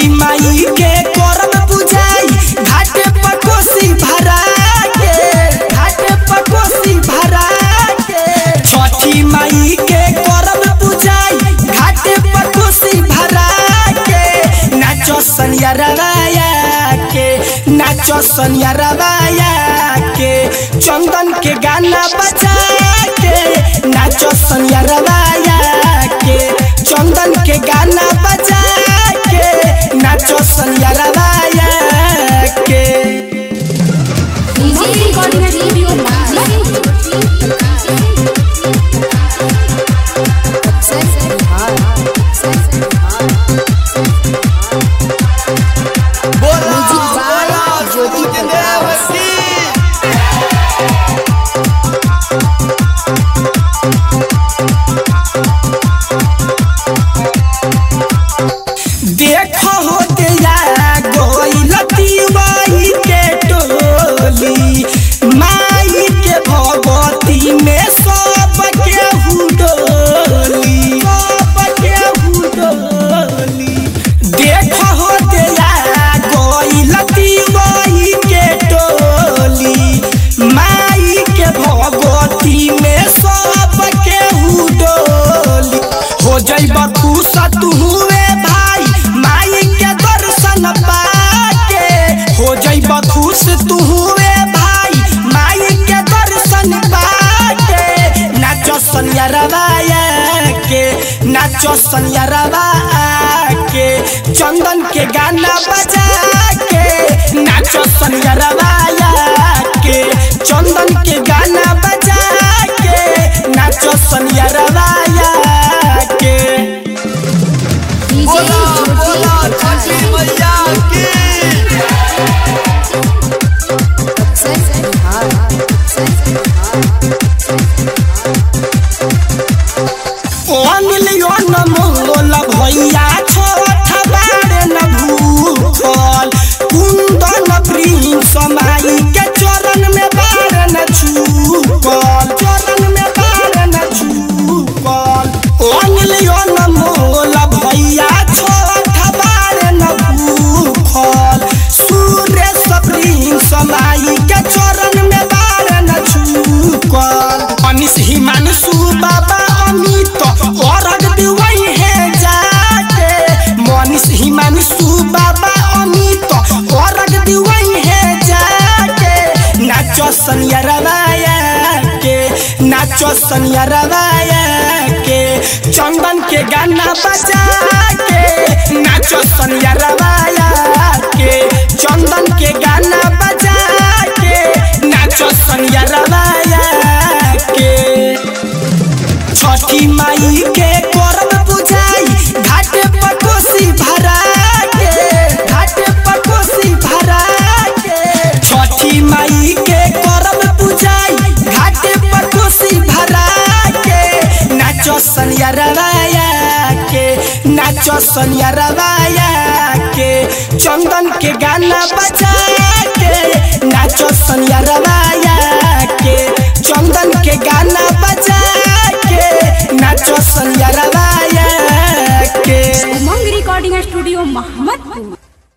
छठी माई के करब बुझाई घाटे पर कोसी भरा के घाटे पर कोसी भरा के छठी माई के करब बुझाई घाटे पर कोसी भरा के नाचो सनिया रवाया के नाचो सनिया रवाया के चंदन के गाना बजा के नाचो सनिया रवाया के चंदन के गाना बजा के नाचो सनिया रवाया के DJ recording studio Bola music by Bola Jyoti Prakash. देखो हो गया गोइलती माई के टोली माई के भगवती में सब के हुडोली सब के हुडोली देखो हो गया गोइलती माई के टोली माई के भगवती में सब के हुडोली हो जइब खुश तू हुए भाई माई के दर्शन पाके हो जइब खुश तू हुए भाई माई के दर्शन पाके नाचो सनिया रवाया के नाचो सनिया रवाया के चंदन के गाना बजा के नाचो सनिया रवाया के चंदन के गाना बजा के नाचो सनिया रवाया के डीजे बोला बोला छठी ज्योति मैया की अनिलियो न मोल भैया छोट बारे न भूखल कुंदन प्रिंस माई के चरण में बारे न छूकल चरण में बारे न छूकल अनिलियो न मोल भैया छोट बारे न भूखल सुरेश प्रिंस माई के चरण में बारे न छूकल अनिस हिमांशु बाबा अमित औरग दिवई है जाके मनीष हिमांशु बाबा अमित औरग दिवई है जाके नाचो सनिया रवाया के नाचो सनिया रवाया के चंदन के गाना बजा के नाचो सनिया रवाया के चंदन के गाना बजा के नाचो सनिया रवाया के छठी माई के करब बुझाई घाटे पर कोसी भरा के घाटे पर कोसी भरा के छठी माई के करब बुझाई घाटे पर कोसी भरा के नाचो सनिया रवाया के नाचो सनिया रवाया के चंदन के गाना बजा के नाचो सनिया रवाया के चंदन के गाना बजा के नाचो सनिया रवाया के उमंग रिकॉर्डिंग स्टूडियो मोहम्मदपुर